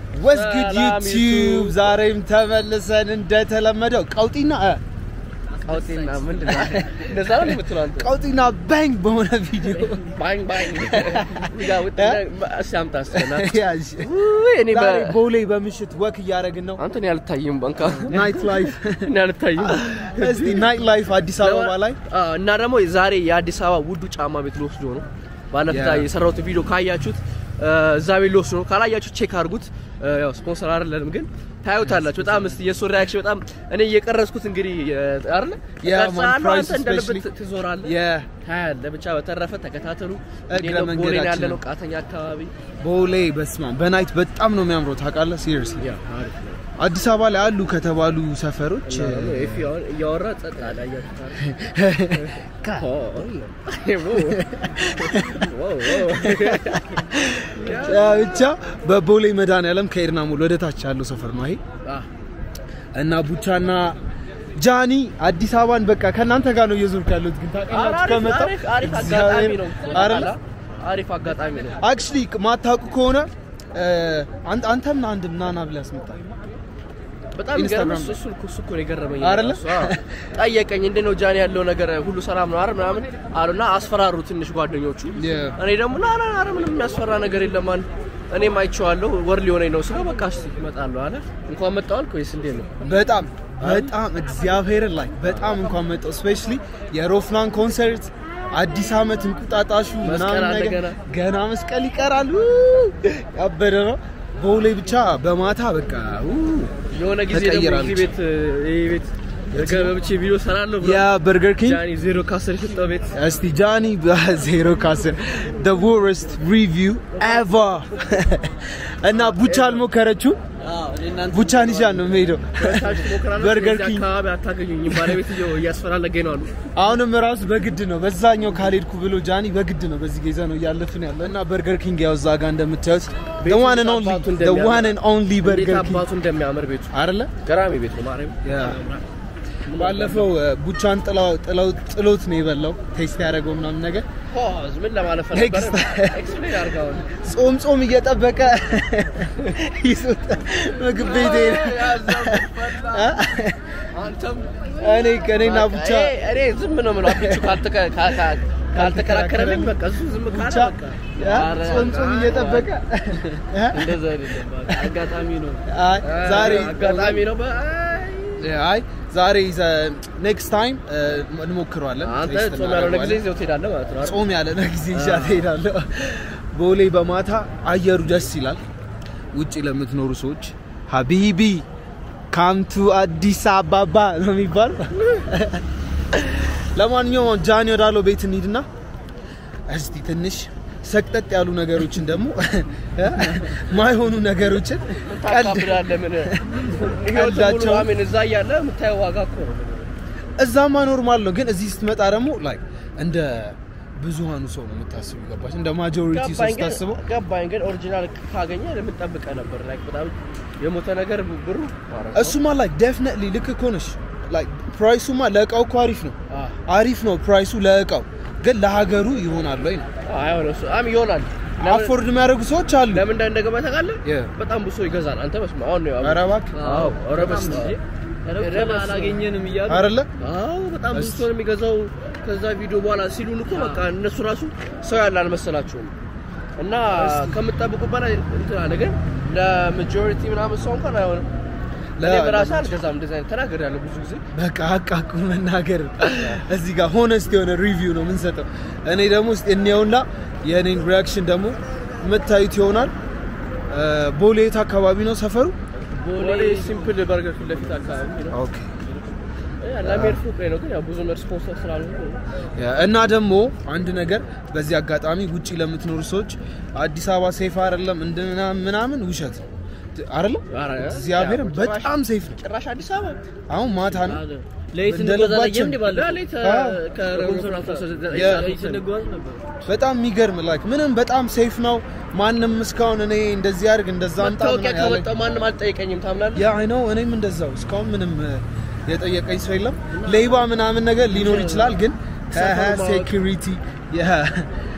ወስ ጉድ ሰላም ዩቲዩብ ዩቲዩብ። ዛሬም ተመልሰን እንደተለመደው ቀውጢና እ፣ ቀውጤና ምንድን ነው? እንደዛ ነው የምትለው አንተ? ቀውጢና ባንግ በሆነ ቪዲዮ ባንግ ባንግ ጋ ውጥ- እስኪ አምጣ እስኪ በእናትህ። ያዥ። ውይ፣ እኔ በ- ዛሬ ቦሌ በምሽት ወክ እያደረግን ነው። አንተ እኔ አልታይም ባንካ ናይት ላይፍ እኔ አልታይም እስቲ ናይት ላይፍ አዲስ አበባ ላይ አዎ፣ እና ደግሞ ዛሬ የአዲስ አበባ ውዱ ጫማ ቤት ልወስዶ ነው። ባለፈው ያ። የሰራሁት ቪዲዮ ካያችሁት እ፣ እዛ ቤት ልወስዶ ነው። ካላያችሁት ቼክ አድርጉት። እ፣ ያው ስፖንሰር አይደለንም ግን ታዩታላችሁ። በጣም እስቲ የእሱ ሪያክሽን በጣም እኔ እየቀረጽኩት እንግዲህ እ፣ አይደለ ያ ቀርጻለሁ፣ ማን ፕራይስ አንተ እንደ ልብ ስፔሻሊ ትዞራለህ የ- ታያለህ። ብቻ በተረፈ ተከታተሉ። እግረ እንዴት ነው ቦሌ ነው ያለ መንገዳችንን። ነው ቃተኛ አካባቢ ቦሌ በስማ በናይት በጣም ነው የሚያምረው ታውቃለህ። ሲሪየስሊ ያ አሪፍ ነው። አዲስ አበባ ላይ አሉ ከተባሉ ሰፈሮች እና ደግሞ ኤፊ አሁን እያወራ ጸጥ አለ። አያችሁት አይደል? ኦ፣ ኦ፣ ኦ፣ ኦ። ያ ብቻ በቦሌ መድኃኒዓለም ከኤድና ሞል ወደ ታች ያለው ሰፈር ነው ይሄ አ፣ እና ቡቻና ጃኒ አዲስ አበባን በቃ ከእናንተ ጋር ነው እየዞርኩ ያለሁት። ግን ታውቃላችሁ አሪፍ ከመጣሁ አሪፍ አሪፍ አጋጣሚ ነው። አይደለ አሪፍ አጋጣሚ ነው። አክቹሊ ማታውቁ ከሆነ እ፣ አንተ አንተም አንድ ናና ብለህ አስመጣ በጣም ኢንስታግራም ይገርም። እሱ እሱ እኮ ነው የገረመኝ። አይደለ? እራሱ፣ አዎ። ጠየቀኝ እንዴት ነው ጃኒ ያለው ነገር ሁሉ ሰላም ነው አይደል ምናምን አሉና አስፈራሩ ትንሽ ጓደኞቹ። Yeah. እኔ ደግሞ ና ና ኧረ ምንም የሚያስፈራ ነገር የለም አለ። እኔም አይቼዋለሁ ወር ሊሆነኝ ነው ስለው በቃ እስቲ እመጣለሁ አለ። እንኳን መጣሁ አልክ ወይስ እንዴት ነው? በጣም በጣም እግዚአብሔርን ላይ በጣም እንኳን መጣሁ። ስፔሻሊ የሮፍላን ኮንሰርት አዲስ አመት እንቁጣጣሹ መስቀል ምናምን አለ ነገር ገና። ገና መስቀል ይቀራል። ው! ያበደ ነው። ቦሌ ብቻ በማታ በቃ ው! የሆነ ጊዜ ደግሞ ተቀይራለች። እዚህ ቤት ይሄ ቤት ገብቼ ቪዲዮ ሰራለሁ ብሎ ያ በርገር ኪንግ ጃኒ ዜሮ ከአስር የሰጠው ቤት እስቲ ጃኒ በዜሮ ከአስር the worst review ever እና ቡቻ አልሞከረችው ቡቻን ይዣ ነው የምሄደው በርገር በርገር ኪንግ አካባቢ አታገኙኝም። ባለቤትየው እያስፈላለገኝ ነው አሉ። አሁንም ራሱ በግድ ነው በዛኛው ካልሄድኩ ብሎ ጃኒ በግድ ነው በዚህ ጌዛ ነው እያለፍን ያለ እና በርገር ኪንግ ያው እዛ ጋር እንደምታዩት the ቤቱ one and እንዴት only አባቱ the እንደሚያምር። one and only እንዴት በርገር ኪንግ አባቱ እንደሚያምር ቤቱ አይደለ ገራሚ ቤት ነው። ማርያም ባለፈው እ፣ ቡቻን ጥላው- ጥላው- ጥሎት ነው የበላው ቴስት ያደረገው ምናምን ነገር ፖዝ ምን ለማለት Next. ነበረ? ኤክስፕሌን አድርገው አሁን። ጾም ጾም እየጠበቀ ይዞት ምግብ ቤት ሄደ እ? አንተም እኔ እኔና ቡቻ እኔ እኔ ዝም ነው የምለው። አቢቹ ካልተከ- ካ- ካ- ካልተከራከረልኝ በቃ እሱ ዝም ካለ ቡቻ በቃ እ? ኧረ፣ ጾም ጾም እየጠበቀ እ? እንደዛ አይደለም በቃ አጋጣሚ ነው። አይ ዛሬ አጋጣሚ ነው። በ- አይ ዛሬ ኔክስት ታይም እንሞክረዋለን። አንተ ቴስት ጾም ያልሆነ ጊዜ እናደርገዋለን። ይዘው ትሄዳለህ ማለት ነው አይደል? ጾም ያለ ጊዜ ይዣት እሄዳለሁ። ቦሌ በማታ አየሩ ደስ ይላል። ውጭ ለምትኖሩ ሰዎች ሀቢቢ ካምቱ አዲስ አበባ ነው የሚባል። ለማንኛውም ጃኒ ወዳለው ቤት እንሂድና እስቲ ትንሽ ሰቅጠጥ ያሉ ነገሮችን ደግሞ ማይሆኑ ነገሮችን ቀልድ ታካብዳለህ ምን ህይወት ሙሉ ቀልዳቸው- አሜን እዛ እያለ የምታየው ዋጋ እኮ ነው። እዛማ ኖርማል ነው፣ ግን እዚህ ስትመጣ ደግሞ ላይ እንደ ብዙሃኑ ሰው ነው የምታስቡ። ገባች? እንደ ማጆሪቲ ሰው ገባኝ ግን ስታስበው ገባኝ ግን ኦሪጂናል ካገኘ ለምን ጠብቀህ ነበር? ላይክ በጣም የሞተ ነገር ብሩ ማለት ነው። እሱማ ላይ ዴፍኔትሊ ልክ እኮ ነሽ። ላይ ፕራይሱማ ለእቃው እኮ አሪፍ ነው፣ አ አሪፍ ነው ፕራይሱ ለእቃው፣ ግን ለሀገሩ ይሆናል ወይ ነው። አይሆን እሱ አም ይሆናል። ለምን- አፎርድ የሚያደርጉ ሰዎች አሉ። ለምን እንደ እንደገባ ታውቃለህ? Yeah. በጣም ብዙ ሰው ይገዛል። አንተ በስመ አሁን ነው ያው ኧረ እባክህ አዎ ኧረ በስመ አብ አላገኘንም እያሉ አይደለ? አዎ በጣም ብዙ ሰው ነው የሚገዛው። ከዛ ቪዲዮ በኋላ ሲሉን እኮ በቃ እነሱ ራሱ ሰው ያለ አልመሰላቸውም። እና ከምትጠብቁ በላይ እንትን አለ። ግን ለማጆሪቲ ምናምን ሰው እንኳን አይሆንም። ለ- እኔ በራሴ አልገዛም። እንደዚህ አይነት ተናግሬያለሁ ብዙ ጊዜ። በቃ አቃቁ መናገር እዚህ ጋር ሆነስት የሆነ ሪቪው ነው የምንሰጠው። እኔ ደግሞ እስኪ እንየውና የእኔን ሪያክሽን ደግሞ የምታዩት ይሆናል። እ፣ ቦሌ የት አካባቢ ነው ሰፈሩ? ቦሌ ሲምፕል በርገር ፊት ለፊት አካባቢ ነው። ኦኬ ለሜድ ፎቅ ላይ ነው፣ ግን ያው ብዙ ስፖንሰር ስላልሆነ እና ደግሞ አንድ ነገር በዚህ አጋጣሚ ውጪ ለምትኖሩ ሰዎች አዲስ አበባ ሴፍ አይደለም እንድና ምናምን ውሸት ነው አይደለም። ኧረ፣ እግዚአብሔር ያው ጭራሽ- በጣም ሴፍ ነው። ጭራሽ አዲስ አበባ አሁን ማታ ነው ለይት እንደ እንጓዛለን ልባችን። እንዴ ባለ ሌሊት አዎ። ያ- ለይት እንጓዝ ነበር። በጣም የሚገርም ላይክ ምንም በጣም ሴፍ ነው። ማንም እስካሁን እኔ እንደዚህ አድርግ እንደዛ አምጣ መታወቂያ ምናምን ያለኝ- ከመጣው ማንም አልጠየቀኝም። ታምናለህ? ያ አይ ነው እኔም እንደዛው እስካሁን ምንም እ፣ የጠየቀኝ ሰው የለም። ሌባ ምናምን ነገር ሊኖር ይችላል፣ ግን ሰፈሩ ማወቅ- ሴኩሪቲ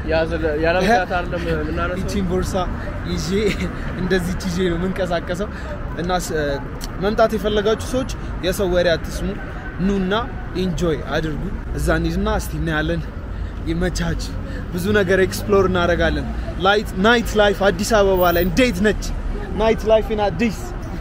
ያለምታት አይደለም የምናነሳው ይቺን ቦርሳ ይዤ እንደዚህ ይዤ ነው የምንቀሳቀሰው እና ስ- መምጣት የፈለጋችሁ ሰዎች የሰው ወሬ አትስሙ ኑና ኢንጆይ አድርጉ እዛ እንሂድና እስቲ እናያለን ይመቻች ብዙ ነገር ኤክስፕሎር እናደርጋለን ላይት ናይት ላይፍ አዲስ አበባ ላይ እንዴት ነች ናይት ላይፍ ኢን አዲስ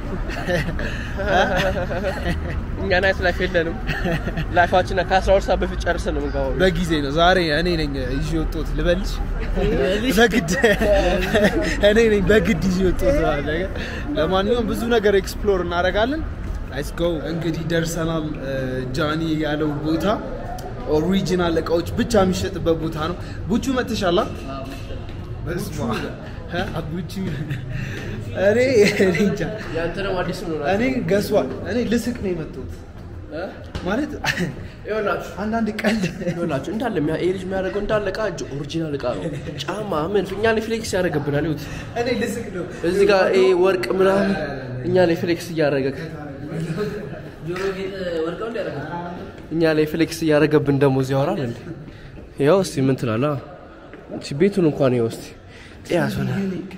እኛ ናይት ላይፍ የለንም ላይፋችን ከ12 ሰዓት በፊት ጨርሰን ነው የምንገባው በጊዜ ነው ዛሬ እኔ ነኝ ይዤ ወጣሁት ልበልሽ በግድ እኔ ነኝ በግድ ይዤ ወጣሁት ማለት ነገር ለማንኛውም ብዙ ነገር ኤክስፕሎር እናደርጋለን ሌትስ ጎ እንግዲህ ደርሰናል እ፣ ጃኒ ያለው ቦታ ኦሪጂናል እቃዎች ብቻ የሚሸጥበት ቦታ ነው ቡቹ መጥተሻላ በስመ አብ። እ? ቡቹ እኔ እኔ እንጃ ያንተ ደግሞ አዲስ ነው እኔ ገሷል እኔ ልስቅ ነው የመጣሁት ማለት ይኸውላችሁ አንዳንድ ቀልድ ይኸውላችሁ እንዳለ የሚያ- ይሄ ልጅ የሚያደርገው እንዳለ እቃ እጅ ኦሪጂናል እቃ ነው ጫማ ምን እኛ ላይ ፍሌክስ ያደርገብናል ይሁት እኔ ልስቅ ነው እዚህ ጋር ይሄ ወርቅ ምናምን እኛ ላይ ፍሌክስ እያደረገ ጆሮ ጌጥ ወርቀው እንዲያደረገ እኛ ላይ ፍሌክስ እያደረገብን ደግሞ እዚህ ያወራል እንዴ ያው እስቲ ምን ትላለህ እቺ ቤቱን እንኳን ይኸው እስቲ ጤያስ ሆነ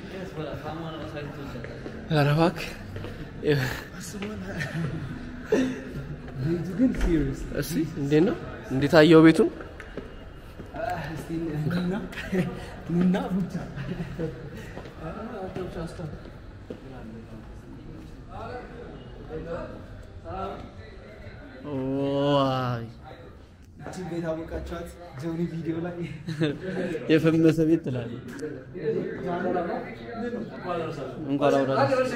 ኧረ እባክህ ይኸው። ቤቱ ግን ሲሪየስ እስቲ እንዴት ነው እንዴት አየው ቤቱን ኑና ኑና ብቻ ዋይ እችን ቤት አወቃችኋት ጆኒ ቪዲዮ ላይ የፈመሰ ቤት ትላለህ። እንኳን አብራ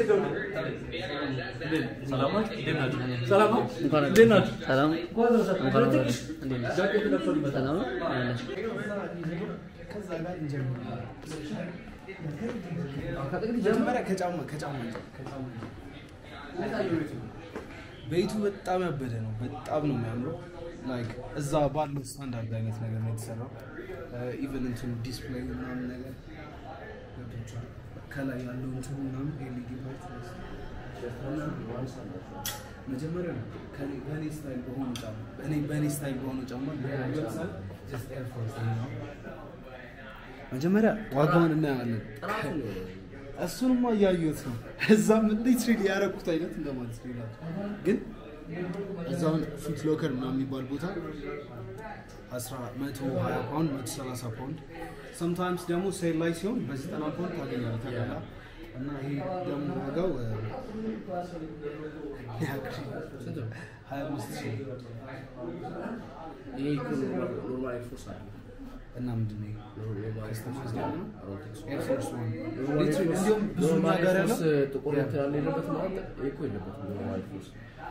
ሰላም ሰላም እንኳን ሰላም እንኳን አብራ እንዴት ነህ? ሰላም ነው? አለሽ? ከዛ ጋር እንጀምር መጀመሪያ ከጫማ ከጫማ ከጫማ ቤቱ በጣም ያበደ ነው። በጣም ነው የሚያምረው። ላይክ እዛ ባለው ስታንዳርድ አይነት ነገር ነው የተሰራው። ኢቨን እንትኑ ዲስፕሌይ ምናምን ነገር ገብቶሻል። ከላይ ያለው እንትኑ ምናምን ኤልኢዲ ላይት መጀመሪያ ነው ከኔ- በእኔ ስታይል በሆኑ ጫማ በእኔ በእኔ ስታይል በሆኑ ጫማ ለምሳሌ just Air Force ነው። መጀመሪያ ዋጋውን እናያለን። እሱንማ እያየሁት ነው። እዛም ሊትሪሊ ያደረኩት አይነት እንደማለት ነው ይላል። ግን እዛውን ፊት ሎከር ምናምን የሚባል ቦታ 120 ፓውንድ 130 ፓውንድ ሰምታይምስ ደግሞ ሴል ላይ ሲሆን በ90 ፓውንድ ታገኛለህ ተገላ እና ይሄ ደግሞ ዋጋው እ፣ ሀያ አምስት ሺህ ይሄ ኖርማል ኤርፎርስ አለ እና ምንድን ነው ይሄ? ኖርማል ከስተማይዝ ነው? ኤርፎርስ ኤር ፎርስ ዋን እንዲሁም ብዙ ነገር ያለው ጥቁር እንትን ያለ የለበትም ማለት ይሄ እኮ የለበትም ኖርማል ኤርፎርስ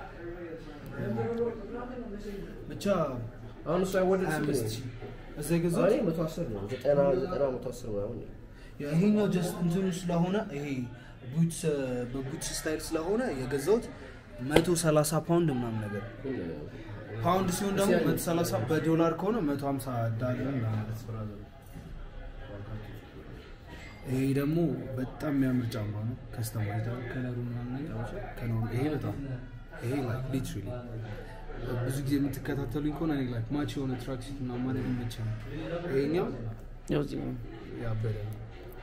ብቻ አሁን እሱ አይወደድ ሀያ አምስት ሺህ እዛ የገዛሁት ዛሬ መቶ አስር ነው ዘጠና ዘጠና መቶ አስር ምናምን ነው። ይሄኛው ጀስት እንትኑ ስለሆነ ይሄ ቡትስ በቡትስ ስታይል ስለሆነ የገዛሁት 130 ፓውንድ ምናምን ነገር ግን ፓውንድ ሲሆን ደግሞ 130 በዶላር ከሆነ 150 ዳለር ማለት ብራዘር። ይሄ ደግሞ በጣም የሚያምር ጫማ ነው። ከስተማይዝ ከለሩ ምናምን ነገር ከለሩ ይሄ በጣም ይሄ ላይክ ሊትራሊ ብዙ ጊዜ የምትከታተሉኝ ከሆነ እኔ ላይክ ማች የሆነ ትራክሲት ምናምን ማድረግ ይመቸኛል። ይሄኛው ያው እዚህ ነው። ያበደ ነው።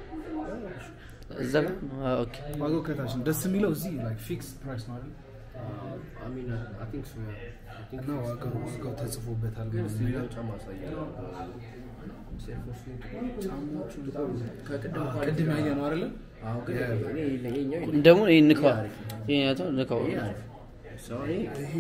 እዛ ጋር አዎ፣ ኦኬ ዋጋው ከታች ነው። ደስ የሚለው እዚህ ላይክ ፊክስ ፕራይስ ነው አይደል? I mean, I think so, yeah. I think እና ዋጋው ዋጋው ተጽፎበታል ግን ምናምን እስኪ ነገር ሌላው ጫማ አሳየን። ኤርፎርስ ጫማዎቹ በጣም ከቅድም አዎ፣ እንኳን ቅድም ያየ ነው አይደለ? አዎ፣ ግን እኔ ይሄኛው ይሄኛው ደግሞ ይሄን ንካው ይሄን ያተው ንካው ይሄ አሪፍ ነው። ሰው እኔ ይሄ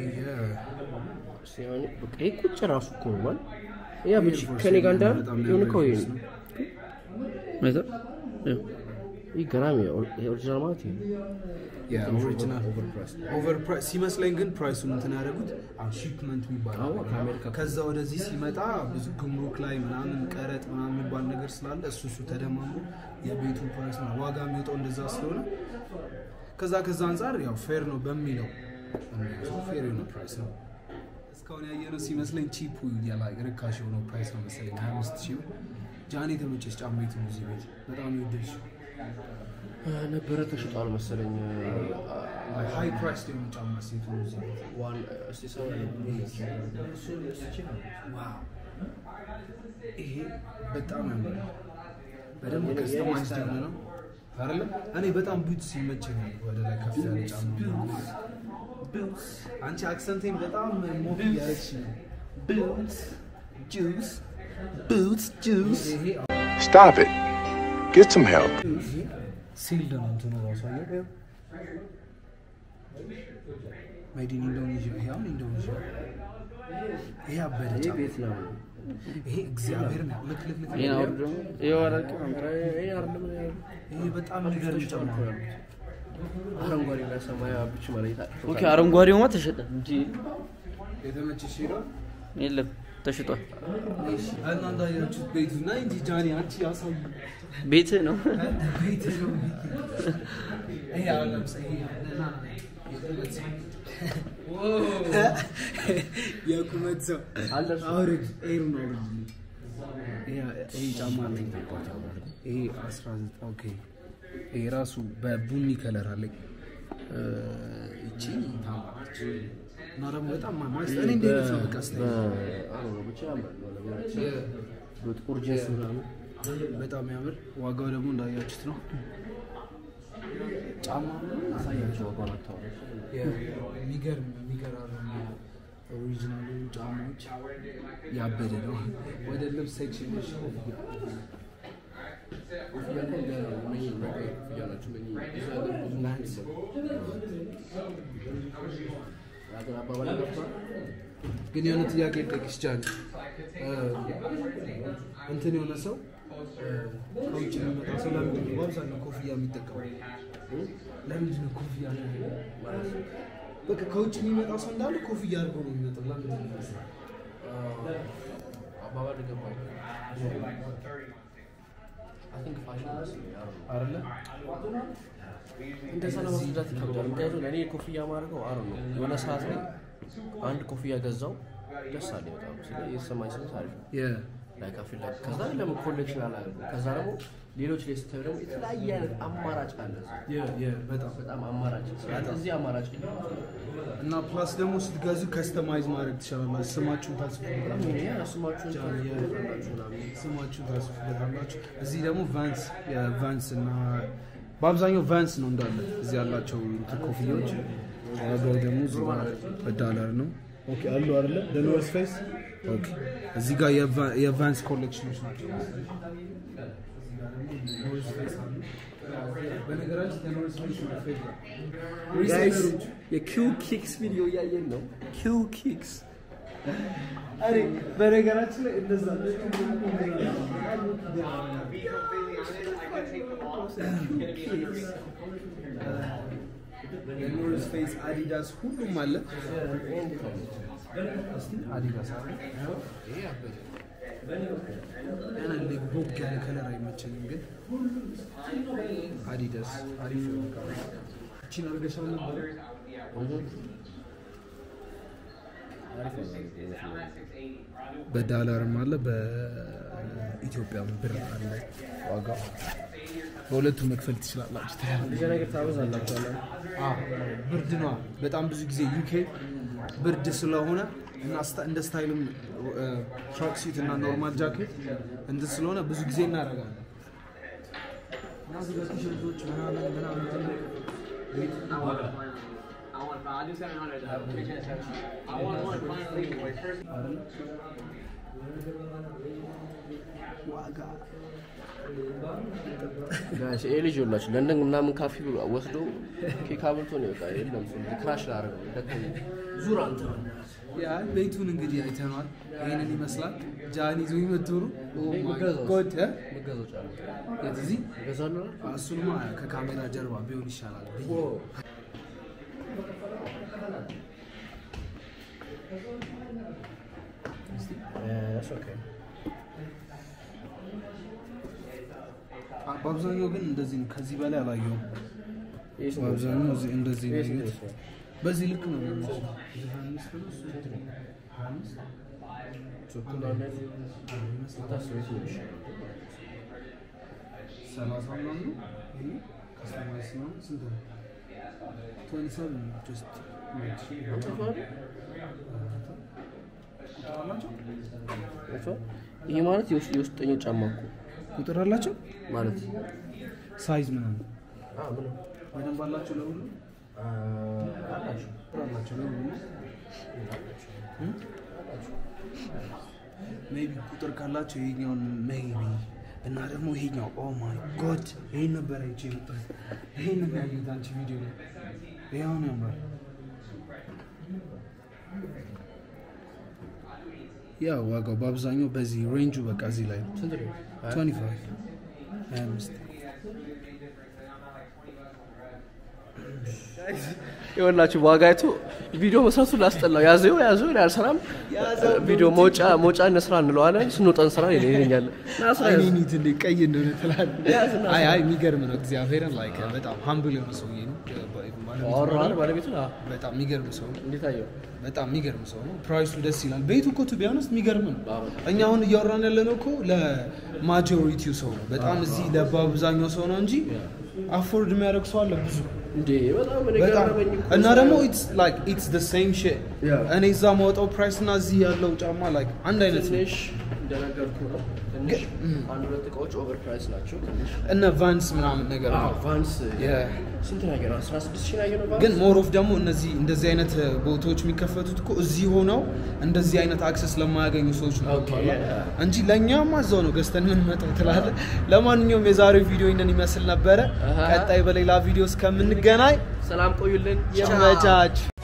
ሲሆን በቃ ይሄ ቁጭ ራሱ እኮ ነው ማለት ያ ብቻ ከኔ ጋር እንዳል በጣም የሆነ እኮ ይሄ ነው። አይተው ይኸው። ይህ ገራሚ ነው። ይሄ ኦሪጂናል ማለት ይሄ ያ ኦሪጂናል ኦቨርፕራይስ ኦቨር ፕራይስ ሲመስለኝ ግን ፕራይሱን እንትን ያደረጉት አሁን ሺፕመንት የሚባል አዎ፣ አለ። ከአሜሪካ ከዛ ወደዚህ ሲመጣ ብዙ ግምሩክ ላይ ምናምን ቀረጥ ምናምን የሚባል ነገር ስላለ እሱ እሱ ተደማምሮ የቤቱ ፕራይስ ነው ዋጋ የሚወጣው እንደዛ ስለሆነ ከዛ ከዛ አንጻር ያው ፌር ነው በሚለው ፌር የሆነ ፕራይስ ነው። እስካሁን ያየነው ሲመስለኝ ቺፑ ያላ ርካሽ የሆነው ፕራይስ ነው መሰለኝ ሀያ አምስት ሺህ ብር። ጃኔ የተመቸች ጫማ የቱ ነው እዚህ ቤት በጣም የወደድሽ ነበረ ተሽጧል መሰለኝ ሃይ ፕራይስ የሆነ ጫማ ሴቱ ነው እዚህ ቤት ዋን እስቲ ሰው ዋው ይሄ በጣም ያምራል። በደንብ ከስተማይዝ የሆነ ነው አይደለ? እኔ በጣም ቡትስ ይመቸኛል። ወደ ላይ ከፍ ያለ ጫማ ቡትስ። አንቺ አክሰንቴን በጣም ሞክ እያደረግሽ ነው። ቡትስ ጁስ ቡትስ ጁስ ይሄ Stop it. Get some help. ሲልድ ነው እንትኑ ራሱ አየህ? ሜድ ኢን ኢንዶኔዥያ። ይሄ አሁን ኢንዶኔዥያ። ይሄ አበደ ይህ ጫማ። ቤት ነው። ይሄ እግዚአብሔር ነው። ልክ ልክ ልክ ይሄን አውርድ ደግሞ ይሄው አረቅ ይህ አይደለም ይሄ በጣም የሚገርም ጫማ ነው። አረንጓዴ እና ሰማያዊ ብቻ ማለት ኦኬ አረንጓዴውማ ተሸጠ እንጂ የተመቸሽ ሄዶ የለም ተሽጧል እና እንዳያችሁት ቤቱ እና እንጂ ጃኒ አንቺ ያሳዩ ቤት ነው ቤት ነው። ይሄ አሁን ለምሳሌ ይሄ ና ና የቁመት ሰው የቁመት ሰው አውርድ ኤሩን አውርድ። ይሄ- ይሄ ጫማ አለኝ። ይሄ 19 ኦኬ። ይሄ ራሱ በቡኒ ከለር አለኝ። እ፣ እቺ ታምራለች እና ደግሞ በጣም ማ- ማለት እኔ እንደ አይነት ነው በቃ ስታይል ብቻ ያምራል። በጥቁር ጂንስ ምናምን በጣም ያምር። ዋጋው ደግሞ እንዳያችሁት ነው። ጫማ አሳያቸው ዋጋውን አታወራም። የሚገርም የሚገራርም ኦሪጂናሉ ጫማዎች ያበደ ነው። ወደ ልብስ ሴክሽን ኮፍያ እንኳን ገና ነው። እነኚህ ነገር ኮፍያ ናቸው። እነኚህ ብዙ ሀገር ብዙ ላንስ ሀገር አባባል ገብቷል። ግን የሆነ ጥያቄ ልጠይቅሽ ጃኒ፣ እ፣ እንትን የሆነ ሰው እ፣ ከውጭ የሚመጣ ሰው ለምንድን ነው በአብዛኛው ኮፍያ የሚጠቀመው? እ? ለምንድን ነው ኮፍያ ማለት በቃ ከውጭ የሚመጣ ሰው እንዳለ ኮፍያ አድርጎ ነው የሚመጣው። ለምንድን ነው የሚመስለው? አባባል ገባል። I think fashion ይመስለኛል። አይደለ? እንደዛ ለማስረዳት ይከብዳል። ምክንያቱም እኔ ኮፍያ ማድረገው አረ ነው የሆነ ሰዓት ላይ አንድ ኮፍያ ገዛው ደስ አለኝ በጣም ስለ የተሰማኝ ስሜት አሪፍ ነው። የ- ላይ ከፊት ላይ ከዛ ለምን ኮሌክሽን አላደረገው? ከዛ ደግሞ ሌሎች ላይ ስታዩ ደግሞ የተለያየ አይነት አማራጭ አለ። የ- የ- በጣም በጣም አማራጭ ስለዚህ እዚህ አማራጭ የለም። እና ፕላስ ደግሞ ስትገዙ ከስተማይዝ ማድረግ ትችላላችሁ። ስማችሁን ታስፉበታላችሁ። ይሄ ስማችሁን ታላችሁ ምናምን ስማችሁን ታስፉበታላችሁ። እዚህ ደግሞ ቫንስ የቫንስ እና በአብዛኛው ቫንስ ነው እንዳለ እዚህ ያላቸው እንትን ኮፍያዎች። ዋጋው ደግሞ እዚህ ጋር በዳላር ነው። ኦኬ አሉ አይደለ? ኖርስ ፌስ ኦኬ። እዚህ ጋር የቫ- የቫንስ ኮሌክሽኖች ናቸው። ኖርስ ፌስ አሉ። በነገራችን የኖርስ ፌስ ነው ፌቨራይት ሪሴለሮች የኪው ኪክስ ቪዲዮ እያየን ነው። ኪው ኪክስ አሬ በነገራችን ላይ እንደዛ የኖርዝ ፌስ አዲዳስ ሁሉም አለ። እስቲ አዲዳስ አለ። ይሄ አበደ። ገና እንደ ቦግ ያለ ከለር አይመቸኝም፣ ግን አዲዳስ አሪፍ ነው። እቺን አድርገሻል ነበር በዳላርም አለ በኢትዮጵያ ብር አለ ዋጋው። በሁለቱም መክፈል ትችላላችሁ። ብዙ ነገር ታበዛላችሁ። አዎ፣ ብርድ ነዋ። በጣም ብዙ ጊዜ ዩኬ ብርድ ስለሆነ እና ስታ- እንደ ስታይልም ትራክ ሱት እና ኖርማል ጃኬት እንትን ስለሆነ ብዙ ጊዜ እናደርጋለን። እና እዚህ ጋር ቲሸርቶች ምናምን ምናምን ትልቅ ቤት ዋጋ ጋሽ ይሄ ልጅ ይኸውላችሁ ለንደን ምናምን ካፌ ብሎ ወስዶ ኬክ አብልቶ ነው በቃ የለም ሰው ክራሽ ላደረገው ደከመኝ። ዙር አንተ ያ ቤቱን እንግዲህ አይተኗል። ይህንን ይመስላል። ጃን ይዞ ይመጡ ነው። መገዛት። ጎድ መገዛው ጫለ የት እዚህ ገዛሉ እሱንማ ከካሜራ ጀርባ ቢሆን ይሻላል ብዬ አ- በአብዛኛው ግን እንደዚህ ነው። ከዚህ በላይ አላየሁም። በአብዛኛው እዚህ- እንደዚህ ነው ያየሁት። በዚህ ልክ ነው የሚመስለው። ሀያ አምስት ነው እሱ ስንት ነው? ሀያ አምስት ሰላሳ ምናምን ነው። ይሄ ከሰማንያ ምናምን ስንት ነው? ትዌንቲ ሰቨን ጀስት አይተኸዋል? ይሄ ማለት የውስጥ የውስጠኛው ጫማ እኮ ቁጥር አላቸው ማለት ሳይዝ ምናምን አዎ፣ ምንም በደንብ አላቸው ለሁሉ አላቸው። አላቸው ለሁሉ ሜቢ ቁጥር ካላቸው ይሄኛውን ሜቢ እና ደግሞ ይሄኛው ኦ ማይ ጎድ ይሄን ነበር አይቼ የመጣሁት ይሄን ነው ያየሁት አንቺ ቪዲዮ ላይ ይሄው ነው ያምራል ያው ዋጋው በአብዛኛው በዚህ ሬንጁ በቃ እዚህ ላይ ነው ስንት ነው? 25 25 ይኸውላችሁ ዋጋይቱ ቪዲዮ መስራቱ ላስጠላው ያዘው ያዘው ይላል ሰላም ቪዲዮ መውጫ መውጫ እንስራ እንለዋለን ስንወጣ እንስራ ይለኛል ና ስራ ያዝ። አይኔ ትንሽ ቀይ እንደሆነ ትላለህ። ያዝና አይ አይ የሚገርም ነው እግዚአብሔርን ላይክ በጣም ሀምብል የሆነ ሰውዬ ነው። አወራዋል ባለቤቱ አዎ። በጣም የሚገርም ሰው ነው። እንዴት አየው በጣም የሚገርም ሰው ነው። ፕራይሱ ደስ ይላል። ቤቱ እኮ ቱ ቢያነስ የሚገርም ነው። እኛ አሁን እያወራን ያለነው እኮ ለማጆሪቲው ሰው ነው። በጣም እዚህ ለበአብዛኛው ሰው ነው እንጂ አፎርድ የሚያደርግ ሰው አለ ብዙ እንዴ በጣም እኔ በጣም ገረመኝ እኮ እና ሳየው። ደግሞ ኢትስ ላይክ ኢትስ ዘ ሴም ሺት Yeah. እኔ እዛ ማውጣው ፕራይስ እና እዚህ ያለው ጫማ ላይክ አንድ አይነት ነው። ትንሽ እንደነገርኩ ነው ትንሽ አንድ ሁለት እቃዎች ኦቨር ፕራይስ ናቸው ትንሽ እነ ቫንስ ምናምን ነገር ነው። ቫንስ Yeah. ስንት ነው ያገኘው 16 ሺህ ነው ያገኘው ቫንስ ግን ሞር ኦፍ ደግሞ እነዚህ እንደዚህ አይነት ቦታዎች የሚከፈቱት እኮ እዚህ ሆነው እንደዚህ አይነት አክሰስ ለማያገኙ ሰዎች ነው ኦኬ፣ ገብቶሃል? እንጂ ለእኛማ እዛው ነው ገዝተን የምንመጣው ትላለህ። ለማንኛውም የዛሬው ቪዲዮ ይህንን ይመስል ነበረ። አሃ። ቀጣይ በሌላ ቪዲዮ እስከምንገናኝ ሰላም ቆዩልን ይመቻች።